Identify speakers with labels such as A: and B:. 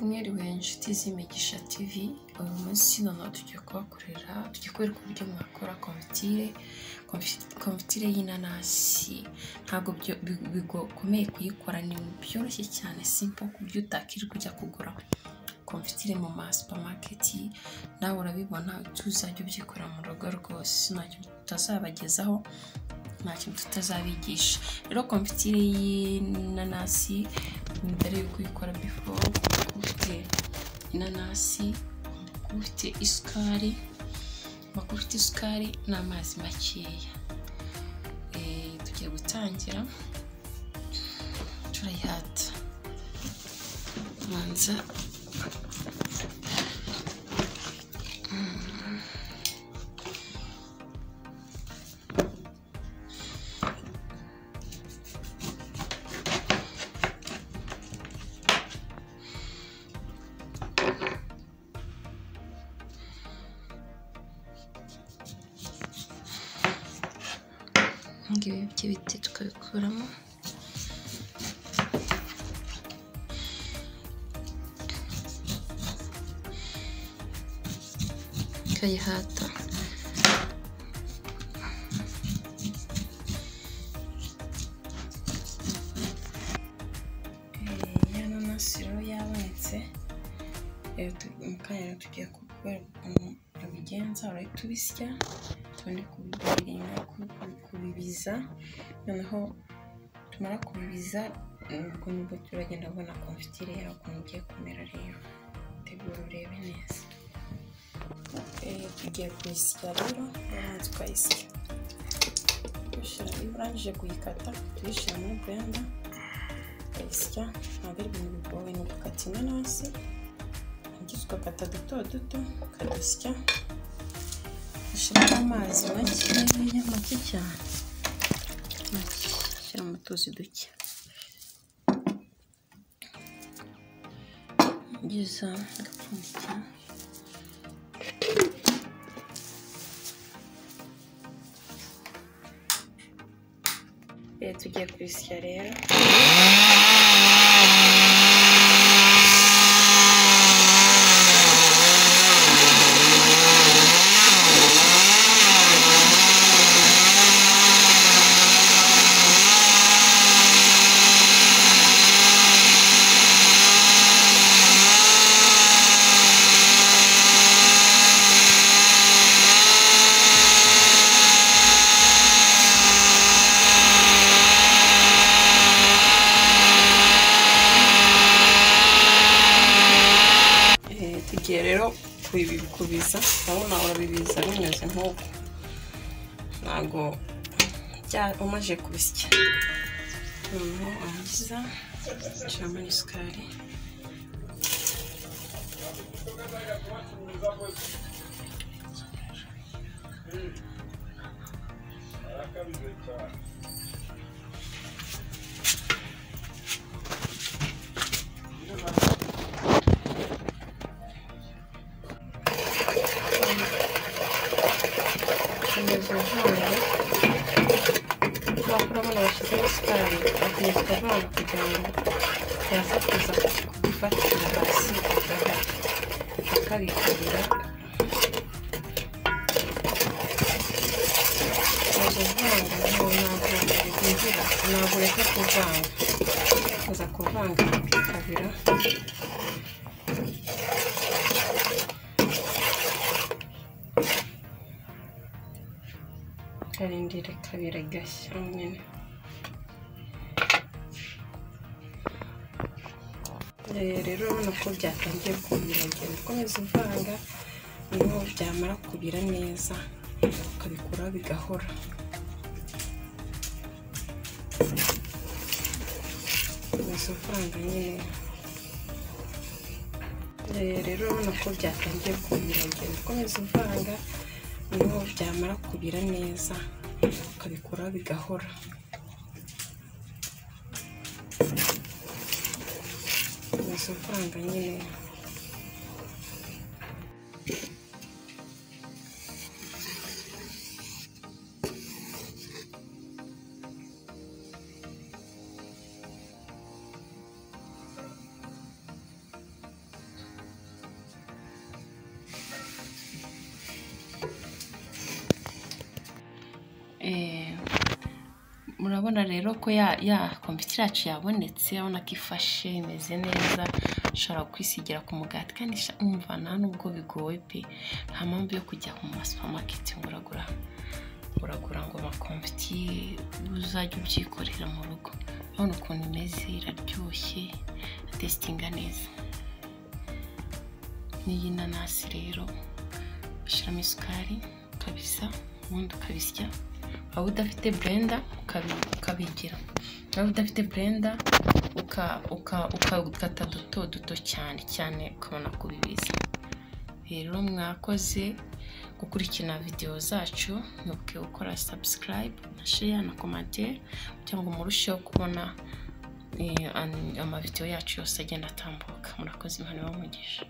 A: mwiriwe inshuti z'imigisha TV uyu munsi noneho tugiye kubakorera tugiye kubereka uburyo mwakora konfitire konfitire y'inanasi ntabwo bigokomeye kuyikora ni byoroshye cyane simple ku buryo utakirirwa ujya kugura konfitire mu ma supamaketi nawe urabibona tuzajya ubyikorera mu rugo rwose ntacyo tutazabagezaho nta kintu tutazabigisha rero konfitire y'inanasi mbere yuko uyikora bifo kuba ufite inanasi kuba ufite isukari kuba ufite isukari n'amazi makeya Eh, tugiye gutangira turayihata manza ngibi by'ibiti tukabikuramo tukayihata ya nanasi rero yabonetse rero tu- mu kanya rero tugiye kukwereka ukuntu tubigenza urahita ubisya tundi kubirinda kubibiza noneho tumara kubibiza ubwo nibwo turagenda kubona konfitire yawe ukuntu igiye kumera rero tegura urebe neza Eh, tugiye kuyisya rero noneho tukayisya Tuyishyira- iyo urangije kuyikata tuyishyira muri blender ukayisya ntabwo ari ibintu bigoye ni ugukata inanasi ugize ugakata duto duto ukadusya ushyiramo amazi makeya make cyane make ushyira mu tuzi duke ngiza agapfundikira Eh, tugiye kubisya rero Eh, tugiye rero kubi- kubiza urabona urabibiza bimeze nk'uko ntabwo bya- umaze kubisya noneho warangiza ushyiramo n'isukari kugeza uvanze urabona bashyizeho isukari bakomeza kuvanga kugira ngo yaza kuza kubifatira hasi bakabikorera kuvanga ntabwo binjira ntabwo ureka kuvanga uza kuvanga bikabira ukarindira ikabira igashya nyine Eh, rero urabona ko byatangiye kubira agenda ukomeza uvanga noneho byamara kubira neza ukabikuraho bigahora komeza uvanga nyine Eh, rero urabona ko byatangiye kubira agenda ukomeza uvanga noneho byamara kubira neza ukabikuraho bigahora komeza uvanga nyine murabona rero ko ya kompiyuta yacu yabonetse urabona ko ifashe imeze neza ushobora kwisigira ku mugati kandi umva nta nubwo bigoye pe nta mpamvu yo kujya mu ma supamaketi ngo uragura uragura ngo amakomfiti uzajya ubyikorera mu rugo urabona ukuntu imeze iraryoshye atesitinga neza n'iyi nanasi rero ushyiramo isukari ukabisa ubundi ukabisya waba udafite burenda ukabigira waba udafite burenda ukagukata duto duto cyane cyane ukabona kubibiza rero mwakoze gukurikirana videwo zacu ntibuke gukora sabusikarayibu na sheya na komantere kugira ngo murusheho kubona amavidewo yacu yose agenda atambuka murakoze imana ibamugisha